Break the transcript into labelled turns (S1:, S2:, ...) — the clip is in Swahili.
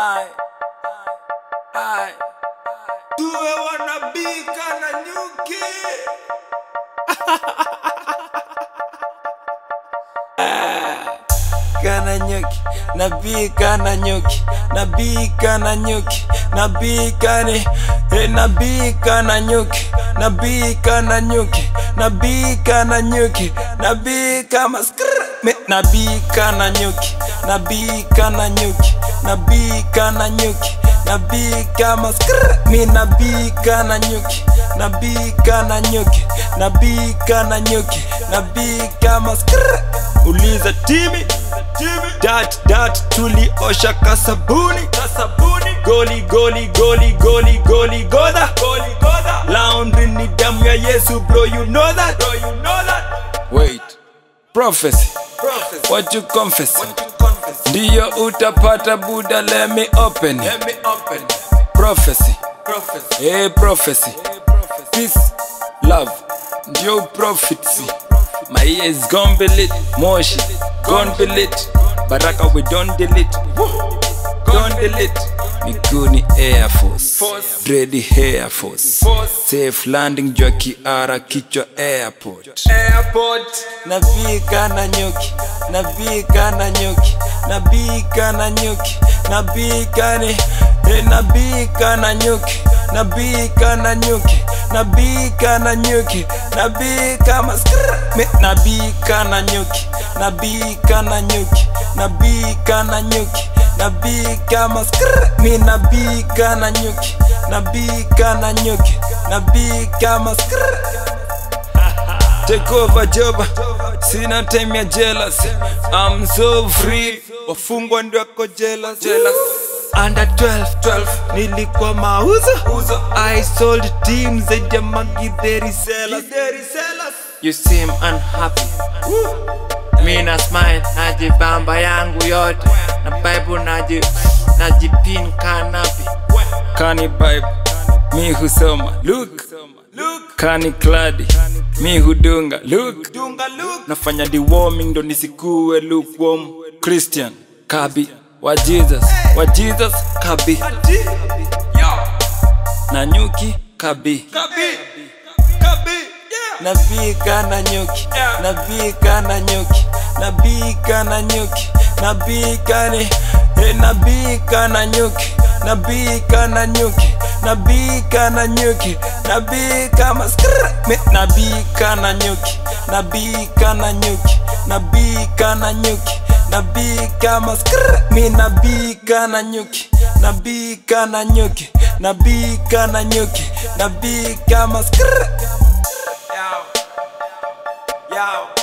S1: Ai, ai, tuwe wanabika na nyuki. kana nyuki nabika na nyuki nabika na nyuki nabika ni eh, nabika na nyuki nabika na nyuki nabika na nyuki nabika maskr me nabika na nyuki nabika na nyuki nabika na nyuki nabika maskr mi nabika na nyuki nabika na nyuki nabika na nyuki nabika maskr uliza timi dat dat tuliosha kasabuni kasabuni goli goli goli goli goli goda goli goda laundry ni damu ya yesu bro you know that bro you know that wait prophecy prophecy what you confess ndiyo utapata buda let me open let me open prophecy prophecy hey prophecy peace love ndio prophecy my ears gone be lit moshi gone be lit baraka we don't delete don't delete miguni air force dready hair force safe landing jua kiara kichwa airport airport navika na nyuki navika na nyuki nabika na nyuki nabika ni eh, nabika na nyuki nabika na nyuki nabika na nyuki nabika maskr me nabika na nyuki nabika na nyuki nabika na nyuki nabika maskr mi nabika na nyuki nabika na nyuki nabika maskr Take over joba sina time ya jealous I'm so free wafungwa ndio wako jealous jealous under 12 12 nilikuwa mauzo I sold teams zaidi ya magidheri sellers
S2: You seem unhappy. Mi na smile najibamba yangu yote na Bible naji najipin kanapi.
S1: kani bible mi husoma look kani kladi mi hudunga look nafanya deworming ndo nisikuwe lukewarm christian kabi wa jesus wa jesus kabi na nyuki kabi nabika na nyuki nabika na nyuki nabika na nyuki nabika ni eh, nabika na nyuki nabika na nyuki nabika na nyuki nabika maskr me nabika na nyuki nabika na nyuki nabika na nyuki nabika maskr mi nabika na nyuki nabika na nyuki nabika na nyuki nabika maskr Yo. Yo.